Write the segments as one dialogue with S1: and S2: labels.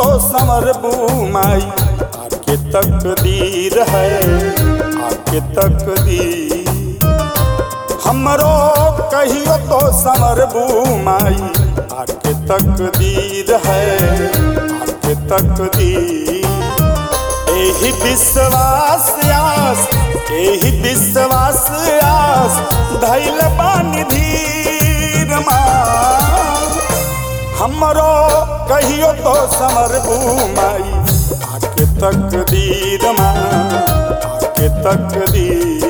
S1: समर माई आके तकदीर है आके तकदीर हमरो कहियो तो समर माई आके तकदीर है आके तकदीर एही विश्वास आस एही विश्वास आस धैल बानी धीर माँ हमरो कहियो तो समर माई आके तकदीर माँ आके तकदीर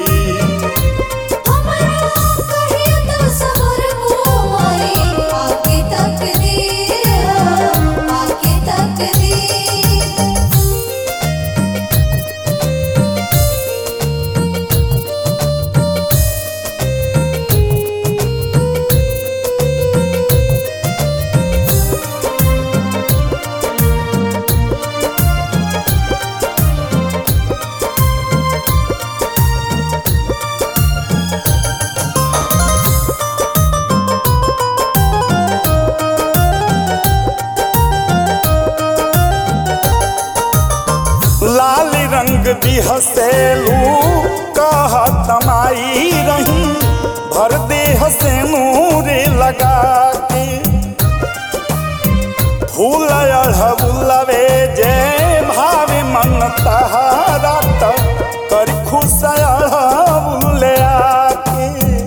S2: हमरा कहियो तो सबर मोई आके तकदीर आके तकदीर
S1: लाल रंग बिहसेलू कह तमाई रही भर देह से नूर लगा के फूल अढ़बुलवे जे भावे मन तहारा त कर खुश अढ़बुले आके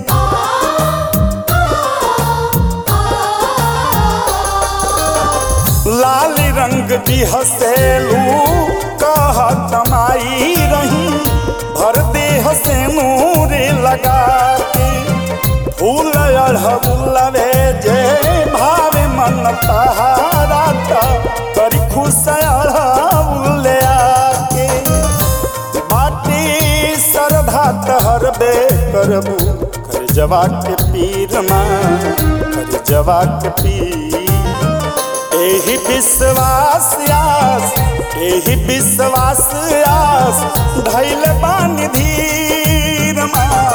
S1: लाल रंग बिहसेलू कह तमाई रही भर देह से नूर लगा के फूल अढ़बुलवे जे भावे मन तहारा त करी खुश अढ़बुले आके बाटी श्रद्धा तहर बे करबू कर जवा के पीर माँ कर जवा के पीर एही विश्वास आस एही विश्वास आस धैल बानी धीर माँ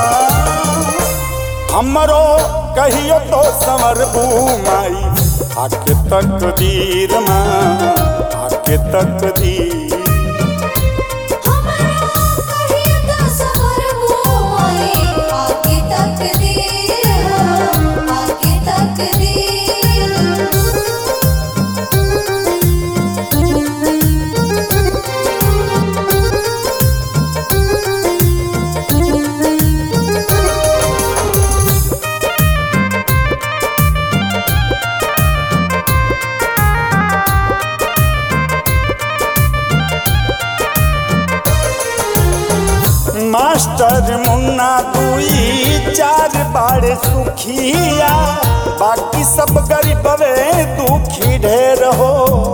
S1: हमरो कहियो तो समर माई आके तकदीर माँ आके तकदीर
S2: हमरा कहियो तो सबर मोई आके तकदीर आके
S1: मास्टर मुन्ना दुई चार बाड़े सुखिया बाकी सब गरीबवे दुखी ढेर हो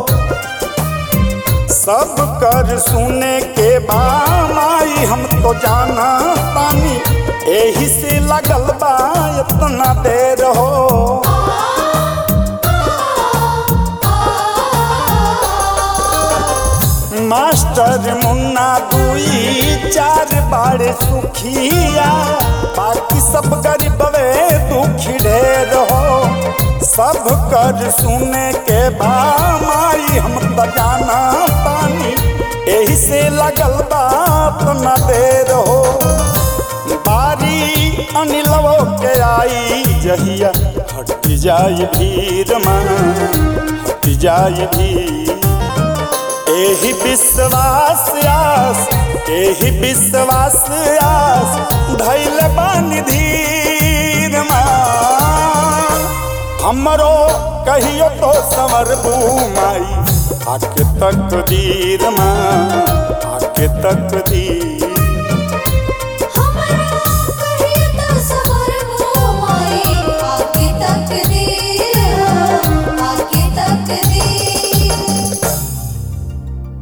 S1: सब कर सुने के बामाई हम तो जाना तानी एही से लगल बा इतना देर हो मास्टर मुन्ना दुई चार बाड़े सुखिया बाकी सब गरीबवे दुखी ढेर हो सब कर सुने के बामाई हम तो जाना पानी एही से लगल बात न देर हो बारी अनिलवो के आई जहिया हट जाई भीड़ माँ हट जाई भीड़ एही विश्वास आस एही विश्वास आस धैल बानी धीर माँ हमरो कहियो तो समर माई आके तकदीर माँ आके तकदीर